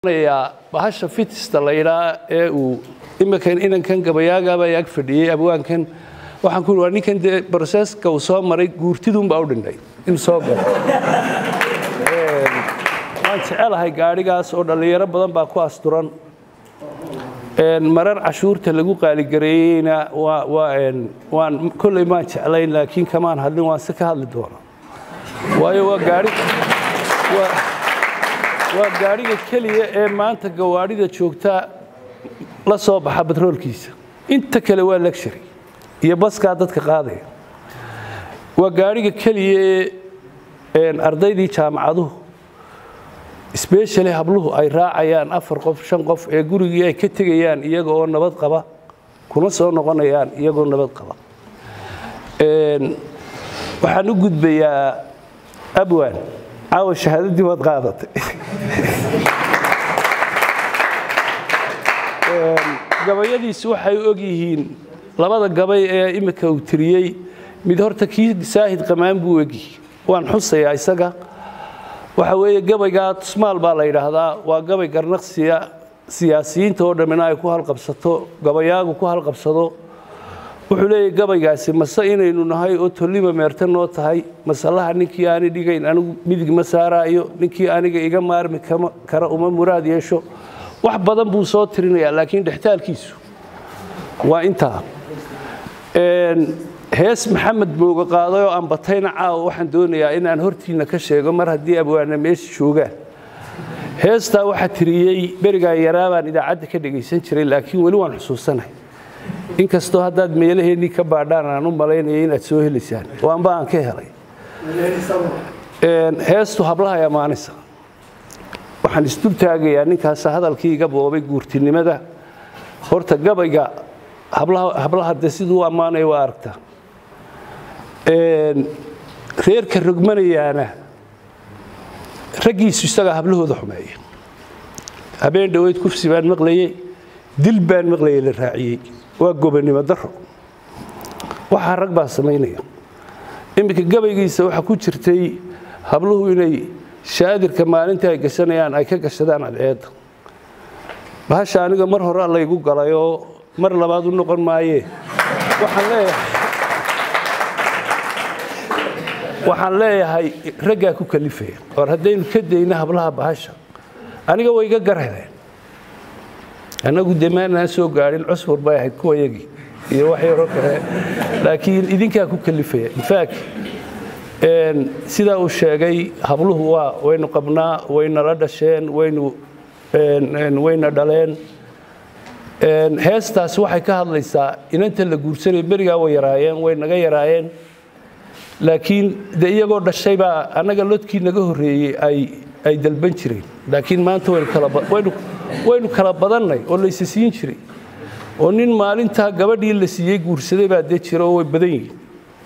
bahasha fitista la yidhaa ee uu iminkan inankan gabayaagaba ag fadhiyey abwaankan waxaan ku waa ninkan dee broseska uu soo maray guurtidunbaa u dhintay in soo galo waan jecelahay gaadhigaas oo dhallinyaro badan baa ku asturan marar cashuurta lagu qaaligareeyeyna waan kolley maan jeclayn laakiin kamaan hadlin waan si ka hadli doona waayo waa gaari waa gaadhiga keliya ee maanta gawaadhida joogta la soo baxa batroolkiisa inta kale waa luxury iyo baskaa dadka qaadaya waa gaadhiga keliya ee ardaydii jaamacaduhu sbeshali habluhu ay raacayaan afar qof shan qof ee gurigii ay ka tegayaan iyaga oo nabad qaba kuna soo noqonayaan iyagoo nabad qaba waxaan u gudbayaa abwan caawa shahaadadii waad qaadatay gabayadiisu waxay og yihiin labada gabay ee imika uu tiriyey mid horta kii saahid qamaan buu egyihi waan xusayaa isaga waxa weeye gabaygaa tusmaal baa la yidhaahdaa waa gabay garnaqsiya siyaasiyiinta oo dhammina ay ku halqabsato gabayaagu ku halqabsado wuxuu leeyahy gabaygaasi mase inaynu nahay oo tollima meerta noo tahay masalaha ninkii aani dhigayn anigu midig ma saaraayo ninkii aniga iga maarmi kara uma muraad yeesho wax badan buu soo tirinayaa laakiin dhextaalkiisu waa intaa hees maxamed booga qaaday oo aan batayna caawa waxaan doonayaa inaan hortiinna ka sheego mar haddii abwaana meesha joogaan heestaa waxaa tiriyey berigaan yaraabaan idaacadda ka dhegaysan jiray laakiin weli waan xusuusanahay inkastoo haddaad meelaheennii ka baadhaan aan u malaynaya inaad soo helaysaan oo anba aan ka helay heestu hablahay ammaanaysa waxaan isdul taagayaa ninkaas hadalkii iga boobay guurtinimada horta gabayga hablaha de siduu u ammaanaya waa aragtaa reerka rogmanayaana raggiisu isagaa hablahooda xumeeya habeen dhoweyd kufsi baan maqlayey dil baan maqlayay la raaciyey waa gobonnimo daro waxaa rag baa samaynaya iminka gabaygiisa waxaa ku jirtay habluhu inay shaadirka maalintii ay gashanayaan ay ka gashadaan cadceedda bahasha aniga mar hore laygu galay oo mar labaad u noqon maayee waxaan leeyahay waxaan leeyahay raggaa ku kalifaya or haddaynu ka dayno hablaha bahasha aniga way iga garheleen annagu dee maanaan soo gaadhin cusfur bay ahayd kuwayagii iyo wax yaroo kale laakiin idinkaa ku kalifaya infact sidaa uu sheegay habluhu waa waynu qabnaa waynala dhasheen waynu wayna dhaleen heestaas waxay ka hadlaysaa inanta la guursanaya berigaa way yaraayeen way naga yaraayeen laakiin de iyagoo dhashay baa annaga lodkii naga horreeyey ay ay dalban jireen laakiin maanta waynu kala badannay oo laysa siin jiray oo nin maalintaa gabadhii la siiyey guursaday baa dee jira oo way badan yihiin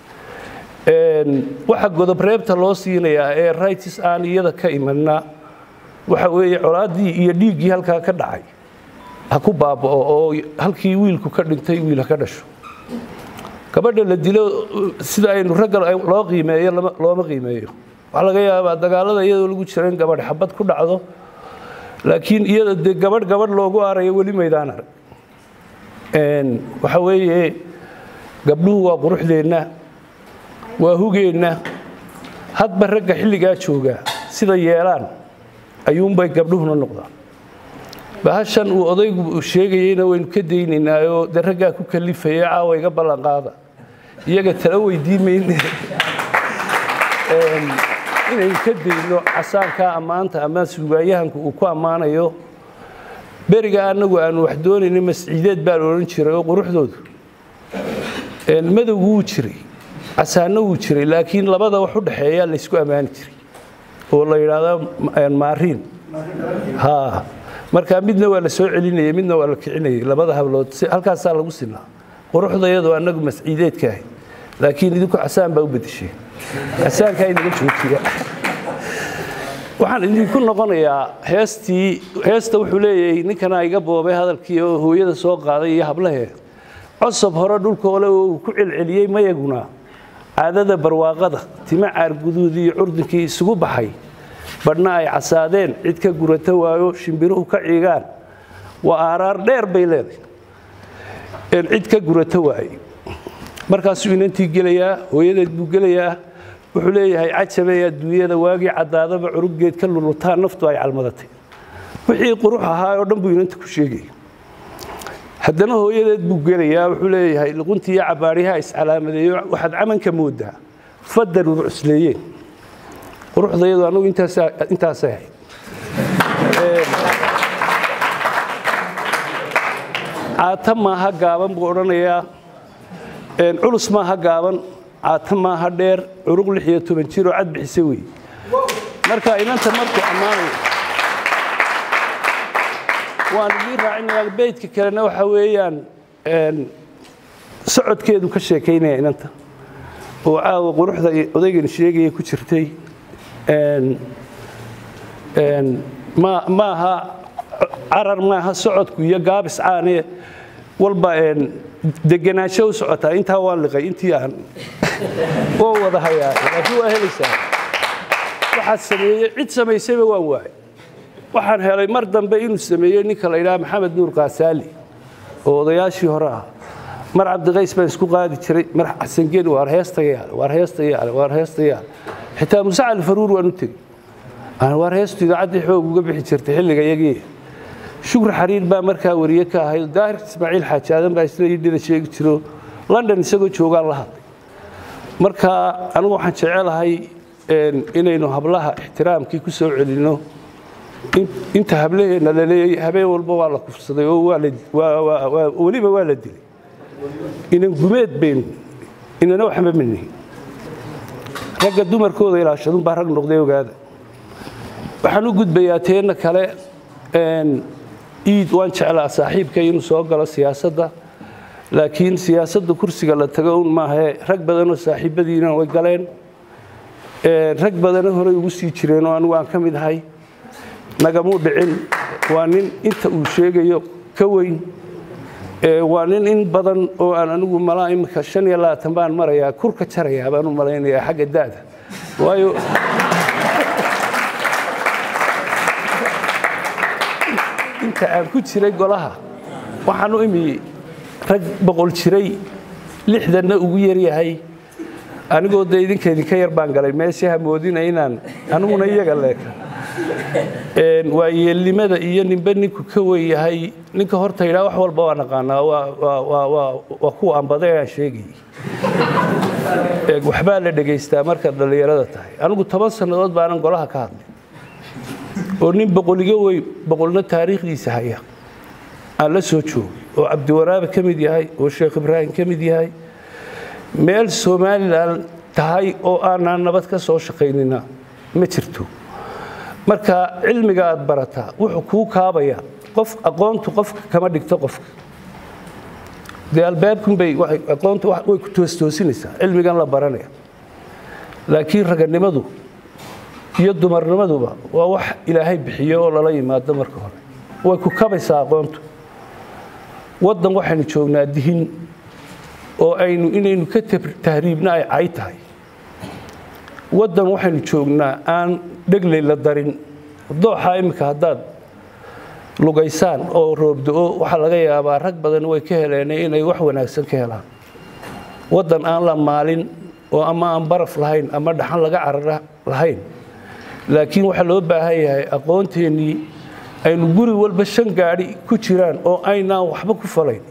waxa godobreebta loo siinayaa ee rights aan iyada ka imanna waxa weeye colaaddii iyo dhiiggii halkaa ka dhacay ha ku baaba'o oo halkii wiilku ka dhintay wiil ha ka dhasho gabadha la dilo sida aynu ragga loo qiimeeyo looma qiimeeyo waxaa laga yaabaa dagaalada iyadoo lagu jira in gabadh xabad ku dhacdo laakiin iyada dee gabadh gabadh loogu arayo weli maydaan arag waxa weeye gabdhuhu waa quruxdeenna waa hugeenna hadba ragga xilligaa joogaa sida yeelaan ayuunbay gabdhuhuna noqdaan bahashan uu odaygu sheegayeyna waynu ka daynaynaayoo de raggaa ku kalifaya caawa iga ballanqaada iyaga tala weydiin mayne inaynu ka dayno casaankaa ammaanta ama suugaayahanku uu ku ammaanayo beriga annagu aanu wax doonayna masciideed baa la odhan jiray oo quruxdoodu madowgu wuu jiray casaanno wuu jiray laakiin labada wax u dhexeeyaa laysku ammaani jiray oo la yidhaahdo maariin ha marka midna waa la soo celinayay midna waa la kicinayay labada hablood halkaasaa lagu sinaa quruxda iyadoo annagu masciideedka ahay laakiin idinku casaan baa u bedesheen casaankaa inaga joojiya waxaan idinku noqonayaa heestii heesta wuxuu leeyahay ninkanaa iga boobay hadalkii oo hooyada soo qaaday iyo hablahee cosob hore dhulkoole oo uu ku celceliyey mayaguna caadada barwaaqada tima caarguduud iyo curdinkii isugu baxay badhna ay casaadeen cid ka gurata waayo shimbiruhu ka ciigaan waa aaraar dheer bay leedahay cid ka gurata waaye markaasuu inantii gelayaa hooyadeed buu gelayaa wuxuu leeyahay cajabay adduunyada waagii caddaadaba curuggeed ka lulutaa naftu ay calmadatay wixii qurux ahaa oo dhan buu inanta ku sheegaya haddana hooyadeed buu gelayaa wuxuu leeyahay luquntii iyo cabaariyaha iscalaamadeeyo waxaad camanka moodaa fadar urcusleeyeen quruxda iyadu anugu intaasay ahayd caata maaha gaaban buu odhanayaa culus maaha gaaban caata maaha dheer curug lix iyo toban jiroo cad bixise wey marka inanta markuu ammaanayo waan idii raacinayaa beydka kalena waxa weeyaan socodkeedu ka sheekaynaya inanta oo caawa quruxda odaygan sheegaya ku jirtay maaha carar maaha socodku iyo gaabis caane walba degenaansho u socotaa intaa waan liqay intii aan waa wada hayaa laakiin waa helaysaa waxaad sameeyey cid samaysayba waan waayay waxaan helay mar dambe inuu sameeyey ninka la yidhaha maxamed nuur kaasaali oo odayaashii hore ah mar cabdiqays baan isku qaadi jiray mar xasangeen waar heestayaale waar heestayaale waar heestayaale xitaa muuse cali faruur waan u tegey waar heestu idaacaddii xoog uga bixi jirtay xilliga iyagii shukri xariir baa markaa wariye ka ahayd daahir ismaaciil xaaji aadan baa isla yidhida sheegi jiro london isagoo joogaan la hadlay marka anigu waxaan jecelahay inaynu hablaha ixtiraamkii ku soo celinno inta hablaheenna la leeyay habeen walba waa la kufsaday oo weliba waa la dilay inan gumeed baynu inana waxma minihin ragga dumarkooda ilaashadun baa rag noqday ogaada waxaan u gudbayaa teenna kale iid waan jeclaa saaxiibka inuu soo galo siyaasadda laakiin siyaasadda kursiga la tago un maahee rag badanoo saaxiibadiina way galeen rag badana horey ugu sii jireen oo anigu aan ka mid ahay nagamuu dhicin waa nin inta uu sheegayo ka weyn waa nin in badan oo aan anigu malaa imika shan iyo labaatan baan marayaa kurka jarayaa baan u malaynayaa xagga da'da waayo inta aan ku jiray golaha waxaan u imi rag boqol jiray lixdanna ugu yaryahay anigoo dee idinka idinka yar baan galay meeshii hamoodina inaan aniguna iyaga leeka waa yeelnimada iyo ninbe ninku ka weynyahay ninka horta yidhaa wax walba waa naqaanaa waa kuwa ambada aan sheegayay waxbaa la dhegaystaa markaad dhallinyarada tahay anigu toban sannadood baanan golaha ka hadlay oo nin boqoliga weyn boqolna taariikhdiisa haya aan la soo joogay oo cabdiwaraabe ka mid yahay oo sheekh ibraahim ka mid yahay meel somalilan tahay oo aanaan nabad ka soo shaqaynina ma jirto marka cilmiga aad barataa wuxuu kuu kaabaya qof aqoontu qofka kama dhigto qofka dee albaabkunbay aqoontu way ku toostoosinaysaa cilmigan la baranaya laakiin raganimadu iyo dumarnimaduba waa wax ilaahay bixiyo oo lala yimaado marka hore way ku kabaysaa aqoontu waddan waxaynu joognaa dihin oo aynu inaynu ka tahriibna ay cay tahay waddan waxaynu joognaa aan dhegley la darin dooxaa iminka haddaad lugaysaan oo roobdo-o waxaa laga yaabaa rag badan way ka heleen inay wax wanaagsan ka helaan waddan aan la maalin oo ama aan baraf lahayn ama dhaxan laga carara lahayn laakiin waxaa loo baahan yahay aqoonteennii aynu guri walba shan gaadhi ku jiraan oo aynaan waxba ku falayn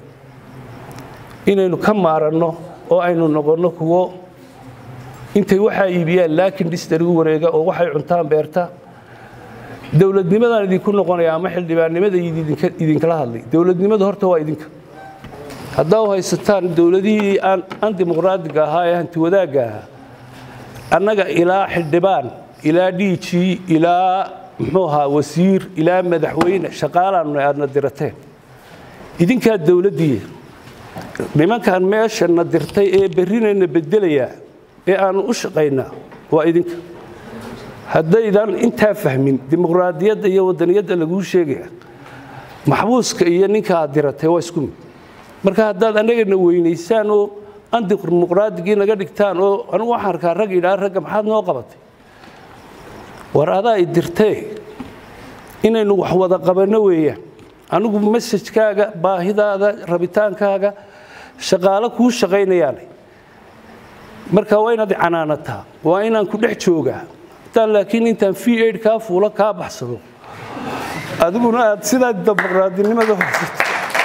inaynu ka maaranno oo aynu noqonno kuwo intay waxaa iibiyaan laakiin dhistari u wareega oo waxay cuntaan beerta dowladnimadaan idinku noqonaya ama xildhibaannimada idinkala hadlay dowladnimada horta waa idinka haddaa u haysataan dowladihii aan dimuqraadiga ahaa ee hanti wadaagga ahaa annaga ilaa xildhibaan ilaa dhiijii ilaa muxuu ahaa wasiir ilaa madaxweyne shaqaalaannu aadna dirateen idinkaa dowladdii nimankan meeshana dirtay ee berrinayna bedelayaa ee aannu u shaqaynaa waa idinka haddaydan intaa fahmin dimuqraadiyadda iyo wadaniyadda laguu sheegaya maxbuuska iyo ninka aad diratay waa isku mid marka haddaad annagana weynaysaan oo andimuqraadigii naga dhigtaan oo anugu waxaan arkaa rag idhaa ragga maxaad noo qabatay war adaa i dirtee inaynu wax wada qabanno weeyaan anigu masajkaaga baahidaada rabitaankaaga shaqaalo kuu shaqaynayaane marka waa inaad canaanataa waa inaan ku dhex joogaa hataan laakiin intaan v aid kaa fuulo kaa baxsado adiguna aad sidaa dimuqraadinimada horsato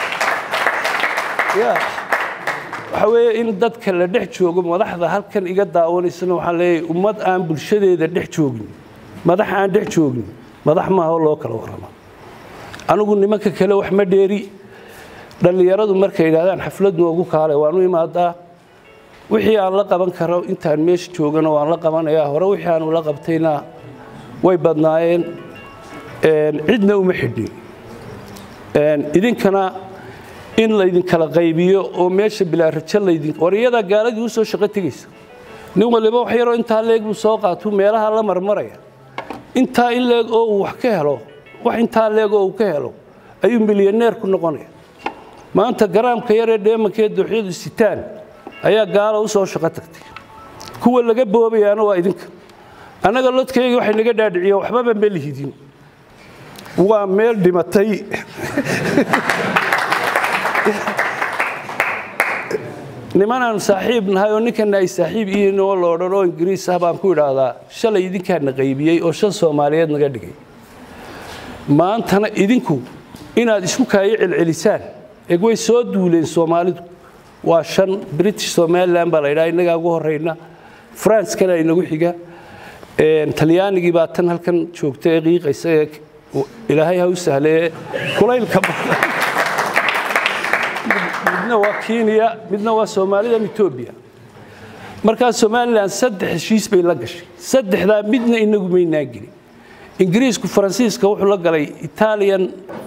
ya waxa weeye in dadka la dhex joogo madaxda halkan iga daawanaysana waxaan leeyahay ummad aan bulshadeeda dhex joogin madax aan dhex joogin madax maaha loo kala warrama anigu nimanka kale wax ma dheeri dhallinyaradu markay yidhahdaan xaflad noogu kaale waanu imaadaa wixii aan la qaban karo intaan meesha joogana waan la qabanayaa hore wixii aanu la qabtayna way badnaayeen cidna uma xidhin idinkana in laydinkala qaybiyo oo meesha bilaa rajo laydin war iyadaa gaaladii u soo shaqo tegaysa nin waliba wax yaroo intaa leeg buu soo qaatuu meelaha la marmaraya intaa in leeg oo uu wax ka helo wax intaa leeg oo uu ka helo ayuu milyaneer ku noqonaya maanta garaamka yaree dheemankee dooxyadu sitaan ayaa gaala u soo shaqo tagtay kuwa laga boobayaana waa idinka annaga lodkayga waxay naga dhaadhiciyeen waxbaba ma lihidin waa meel dhimatay nimanaanu saaxiib nahay oo ninkana ay saaxiib ihiin oo la odhan oo ingiriis ah baan ku idhaahdaa shalay idinkaana qaybiyey oo shan soomaaliyeed naga dhigay maantana idinku inaad isku kaayo celcelisaan eeg way soo duuleen soomaalidu waa shan british somalilan baa la ydhaha innagaa ugu horrayna franskana inagu xiga talyaanigii baa tan halkan joogta ee qiiqaysa ee ilaahay ha u sahlee kulaylka badan midna waa kenya midna waa soomaalidan etoobiya markaa somalilan saddex heshiis bay la gashay saddexdaa midna inagu maynaa gelin ingiriisku faransiiska wuxuu la galay italian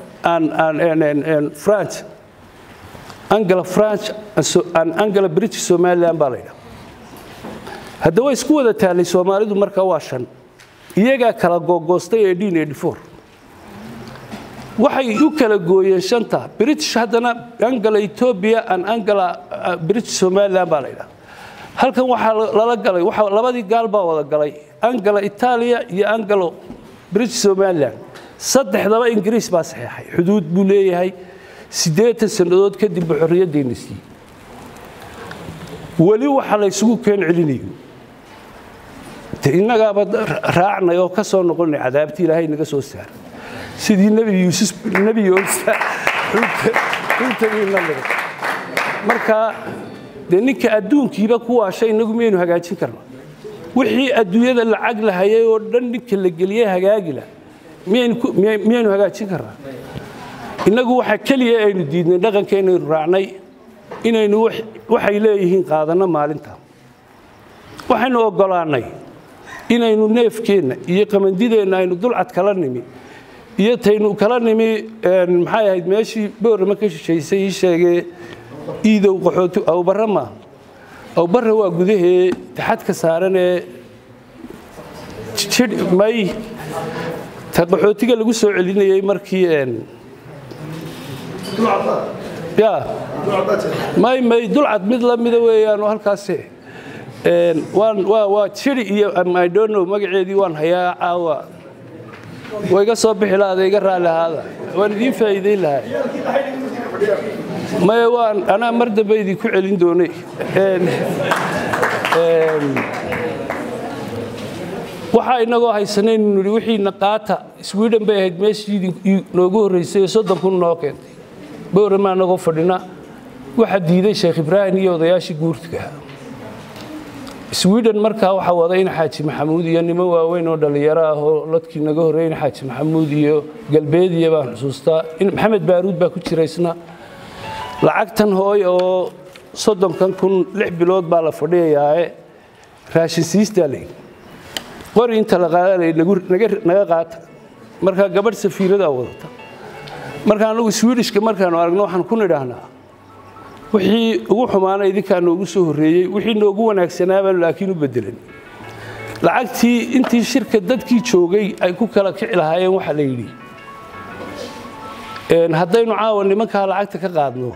france angala france angala british somalilan baa la ydhaha hadda way isku wada taallay soomaalidu markaa waa shan iyagaa kala googoostay ee dhin edifor waxay u kala gooyeen shanta british haddana angala etoobiya an angala british somalilan baa la ydhaha halkan waxaa lala galay labadii gaal baa wada galay angala itaaliya iyo angalo british somalilan saddexdaba ingiriis baa saxeexay xuduud buu leeyahay siddeetan sannadood kadib buu xorriyaddeenna siiyey weli waxa la ysugu keen celinayo de innagaaba raacnay oo ka soo noqonay cadaabtii ilaahay naga soo saaray sidii nebi yuusuf nebi yoosa runtagiina liray marka dee ninka adduunkiiba ku waashay innagu miyaynu hagaajin karna wixii adduunyada lacag la hayay oo dhan ninka la geliyey hagaagila miyaynu hagaajin karnaa innagu waxa keliya aynu diidnay dhaqankeennaynu raacnay inaynu waxay leeyihiin qaadanno maalinta waxaynu oggolaannay inaynu neefkeenna iyo qamandideenna aynu dulcad kala nimi iyo taynu kala nimi maxay ahayd meeshii boorama ka shishaysay ii sheegee iidow qaxooti awbarra maaha awbarra waa gudahee taxadka saaranee may ta qaxootiga lagu soo celinayey markii ya may may dulcad mid la mida weeyaan oo halkaase waa jiri iyo idono magaceedii waan hayaa caawa way iga soo bixi lahaada iga raalli ahaada waan idiin faa'iidayn lahaa maya waan anaa mar dambe idinku celin doonay waxaa inagoo haysanaynu nidhi wixiina qaata sweden bay ahayd meeshii noogu horraysay ee soddon kun noo keentay bowramaa nagoo fadhina waxaa diiday sheekh ibraahim iyo odayaashii guurtiga sweden markaa waxaa waday in xaaji maxamuud iyo niman waaweyn oo dhallinyaro ah oo ladkii naga horreeyey in xaaji maxamuud iyo galbeediya baan xusuustaa in maxamed baaruud baa ku jira isna lacagtan hooy oo soddonkan kun lix bilood baa la fadhiyayaae raashin siistaa layidhi qori inta la qaadanaya naga qaata markaa gabadh safiiradaa wadata marka anagu swidishka markaanu aragno waxaan ku nidhaahnaa wixii ugu xumaana idinkaa noogu soo horreeyey wixii noogu wanaagsanaabaan laakiin u bedelan lacagtii intii shirka dadkii joogay ay ku kala kici lahaayeen waxaa la yidhi haddaynu caawa nimankaa lacagta ka qaadno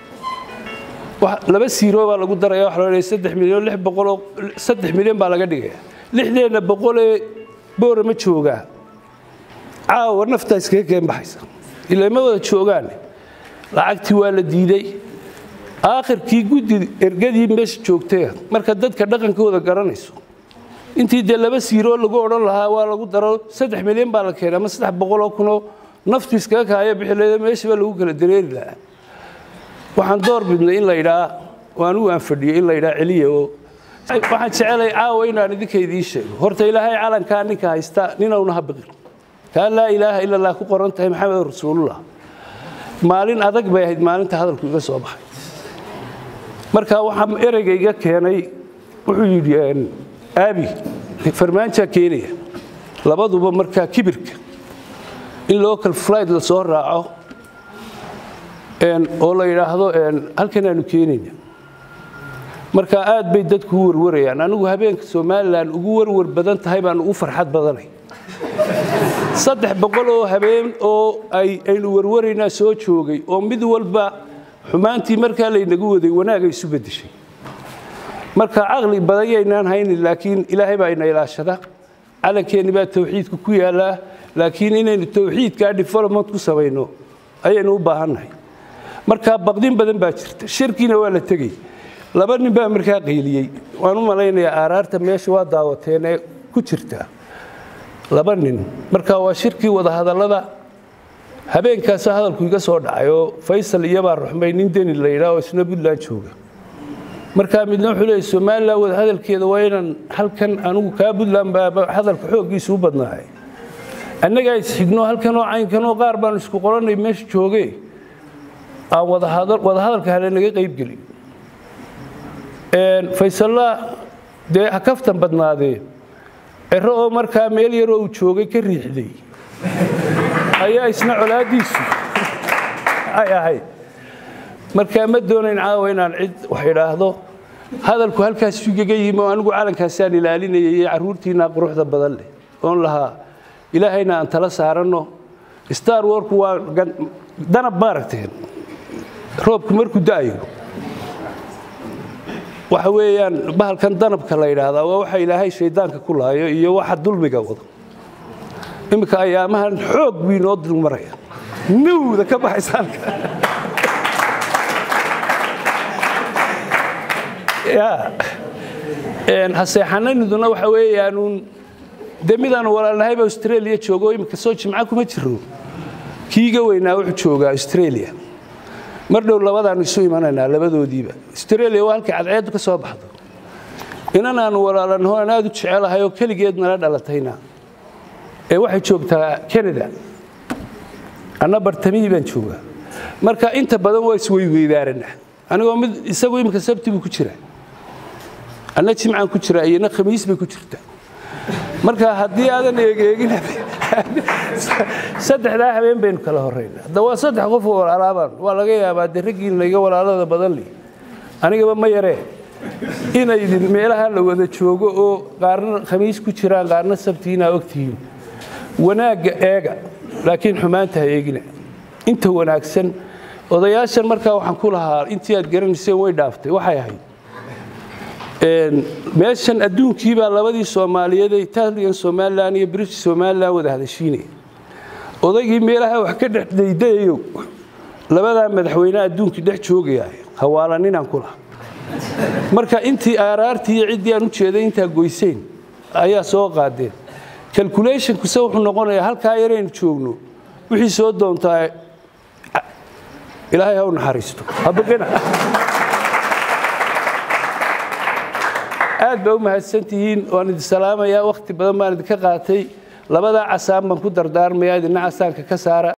laba siiroo baa lagu daraya waxa loo saddex milyan lix boqoloo saddex milyan baa laga dhigaya lixdeenna boqolee boora ma joogaa caawa naftaa iskaga keen baxaysa ilaa ma wada joogaan lacagtii waa la diiday aakhirkii guddi ergadii meesha joogtay marka dadka dhaqankooda garanayso intii dee laba siiroo lagu odhan lahaa waa lagu daro saddex milyan baa la keenay ama saddex boqoloo kunoo naftu iskaga kaaya bixileeda meeshaba lagu kala dareeri lahaa waxaan door bidnay in la yidhaa oo anigu aan fadhiyo in la yidhaa celiya oo waxaan jecelay caawa inaan idinka idiin sheego horta ilaahay calankaa ninka haysta ninowna ha biqin kaa laa ilaaha ila allah ku qoran tahay maxamed rasuulullah maalin adag bay ahayd maalinta hadalku iga soo baxay marka waxaa ereyga iga keenay wuxuu yidhi aabi farmaanjaa keenaya labaduba markaa kibirka in local flight la soo raaco oo la yidhaahdo halkan aanu keenayna marka aad bay dadku u warwarayaan anigu habeenka somalilan ugu warwar badan tahay baan ugu farxad badanay saddex boqol oo habeen oo aynu warwaraynaa soo joogay oo mid walba xumaantii markaa laynagu waday wanaagay isu beddeshay marka caqli badan yaynaan haynin laakiin ilaahay baa ina ilaashada calankeenni baa tawxiidka ku yaallaa laakiin inaynu tawxiidkaa development ku samayno ayaynu u baahannahay marka baqdin badan baa jirta shirkiina waa la tegey laba nin baa markaa qayliyey waan u malaynayaa aaraarta meesha waa daawateen ee ku jirta laba nin marka waa shirkii wadahadallada habeenkaasa hadalku iga soo dhacay oo faysal iyobaa ruxmay nin deni la yidhaah oo isna puntland jooga markaa midna wuxuu leeyay somalilan wadahadalkeeda waa inaan halkan anigu kaa puntland baa hadalka xooggiisa u badnaahay annagaa isxigno halkanoo caynkanoo qaar baan isku qoranay meesha jooge aan wadahadalka hale naga qaybgelin faysalla dee ha kaftan badnaadee cero oo markaa meel yaroo uu joogay ka riixday ayaa isna colaaddiisu ay ahayd markaa ma doonayn caawa inaan cid wax idhaahdo hadalku halkaas igaga yimi oo anigu calankaasaan ilaalinayay iyo carruurtiinaa quruxda badan leh oon lahaa ilaahayna aan tala saaranno star warku waa danab maaragteen roobku markuu da'ayo waxa weeyaan bahalkan danabka la yidhaahdaa waa waxa ilaahay shaydaanka ku laayo iyo waxa dulmiga wado iminka ayaamahan xoog bii noo dulmaraya nawda ka baxaysaanka haseexananiduna waxa weeyaanuun de midaanu walaalnahayba australia joogo iminka soo jimca kuma jiro kiiga weynaa wuxuu joogaa australia mar dhow labadaanu isu imanaynaa labadoodiiba australia waa halkay cadceeddu ka soo baxdo inan aanu walaalanho aan aad u jecelahay oo keligeed nala dhalatayna ee waxay joogtaa canada anna bartamihii baan joogaa marka inta badan waa isweyweydaarana anigoo mid isagu iminka sabti buu ku jira anna jimcaan ku jira iyona khamiis bay ku jirta marka haddii aadan eegeegin saddexdaa habeen baynu kala horayna hadda waa saddex qof oo walaalaabaan waa laga yaabaa de raggiina iga walaalada badan li anigaba ma yaree inaydin meelaha la wada joogo oo qaarna khamiis ku jiraan qaarna sabtiina ogtihiin wanaagga eega laakiin xumaanta ha eegina inta wanaagsan odayaashan markaa waxaan ku lahaa intii aad garanayseen way dhaaftay waxay ahayd meeshan adduunkiibaa labadii soomaaliyeed ee italian somalilan iyo british somalilan wada hadashiinaya odaygii meelaha wax ka dhex daydayayo labadaa madaxweyne adduunkii dhex joogaya hawaalaninaan ku laha marka intii aaraartii iyo ciddii aan u jeeday intaa goyseen ayaa soo qaadeen calculationkuse wuxuu noqonayaa halkaa yaraynu joogno wixii soo doontaa ilaahay ha u naxariisto habaqina aad baa u mahadsantihiin waan idin salaamayaa wakhti badan baan idinka qaatay labadaa casaan baan ku dardaarmayaa idina casaanka ka saara